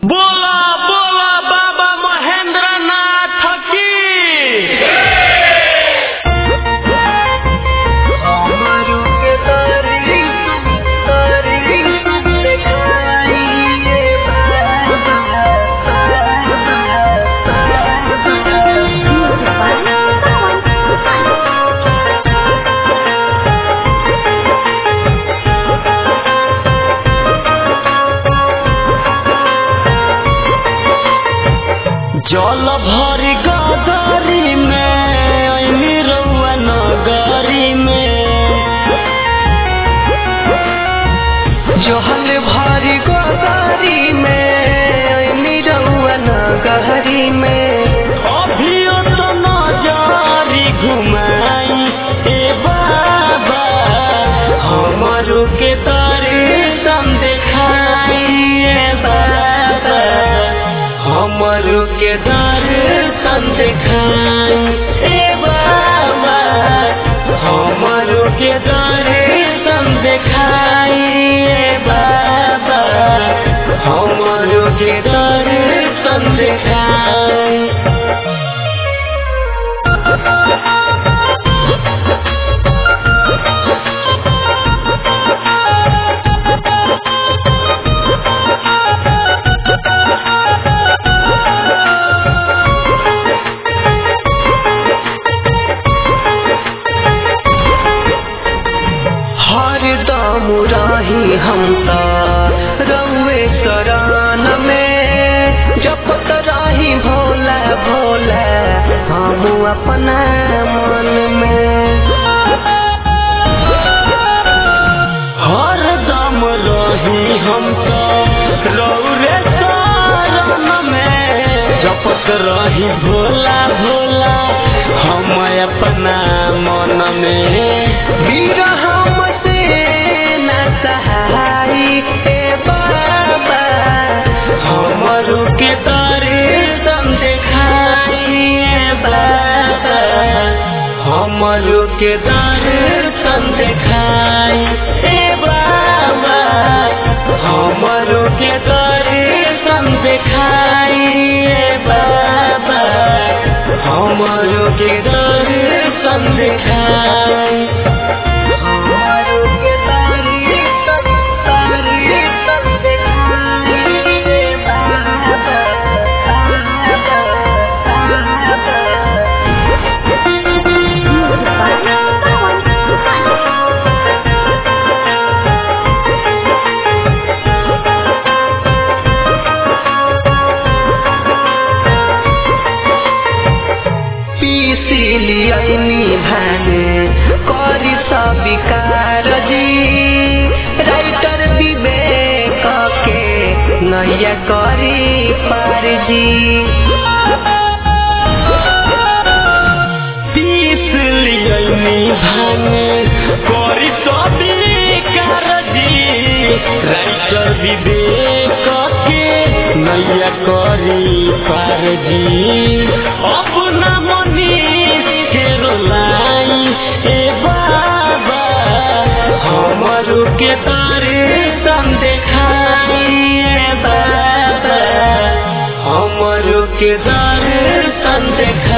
बोला बोला बाबा महेंद्र नाथ की जल भरी गगरी में ऐनी रउआ नगरी में जहल भारी गोदारी में ऐनी रउआ नगहरी में अभियो तो नजरी घुमाई ए बाबा हमरो के दर्शन देखाई ए बाबा हमरो के दर्शन देखाई ए बाबा हमरो के दर्शन देखाई ए बाबा हमरो के दर्शन देखाई हर दम रही हम त रउए शरण में जपत रही भोला भोला हम अपना मन में हर दम रही हम तो रौरे शरण में जपत रही भोला भोला हम अपना मन में वीर हमसे न सहाई ए बाबा हमरो के दर्शन देखाई ए बाबा हमरो के दर्शन देखाई ए बाबा हमरो के दर्शन देखाई ए बाबा हमरो के दर्शन देखाई हमारो के तारी तारी दिखाई ए पीसिलियनी भाने करी सबिकार जी राइटर विवेक के नैया करी पार जी पीस लियनी भाने करी सभी कारजी राइटर विवेक के नैया करी पारजी अपना मनी के रोलाई ए बाबा हमरो के दर्शन देखाई ए बाबा हमरो के दर्शन देखाई